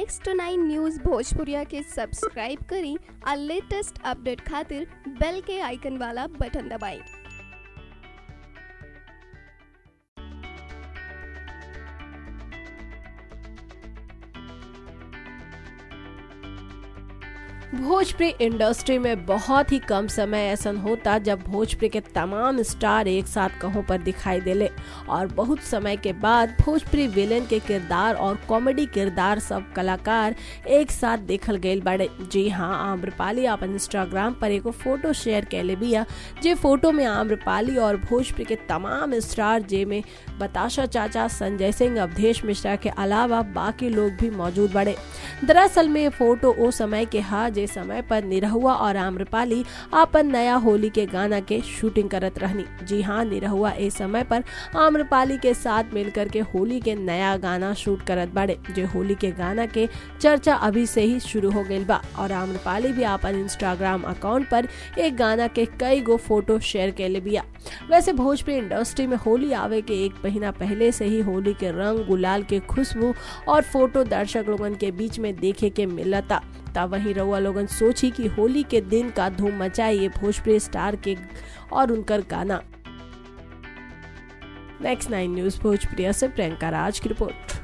next nine news भोजपुरिया के subscribe करी और लेटेस्ट अपडेट खातिर बेल के आइकन वाला बटन दबाएं भोजपुरी इंडस्ट्री में बहुत ही कम समय ऐसा होता जब भोजपुरी के तमाम स्टार एक साथ कहों पर दिखाई देले और बहुत समय के बाद भोजपुरी विलेन के किरदार और कॉमेडी किरदार सब कलाकार एक साथ देखल गए बड़े जी हाँ आम्रपाली अपन इंस्टाग्राम पर एगो फोटो शेयर कैले बिया जे फोटो में आम्रपाली और भोजपुरी के तमाम स्टार जे में बताशा चाचा संजय सिंह अवधेश मिश्रा के अलावा बाकी लोग भी मौजूद बड़े दरअसल में ये फोटो ओ समय के हा जे समय पर निरहुआ और आम्रपाली अपन नया होली के गाना के शूटिंग करत रहनी जी हाँ निरहुआ इस समय पर आम्रपाली के साथ मिलकर के होली के नया गाना शूट करत बाड़े जो होली के गाना के चर्चा अभी से ही शुरू हो गई बा और आम्रपाली भी अपन इंस्टाग्राम अकाउंट पर एक गाना के कई गो फोटो शेयर कैले बिया वैसे भोजपुरी इंडस्ट्री में होली आवे के एक महीना पहले से ही होली के रंग गुलाल के खुशबू और फोटो दर्शक लोगन के बीच में देखे के मिलता तब वही रउआ लोगन सोची कि होली के दिन का धूम मचाई ये भोजपुरी स्टार के और उनकर गाना नेक्स्ट नाइन न्यूज भोजप्रिया से प्रियंका राज की रिपोर्ट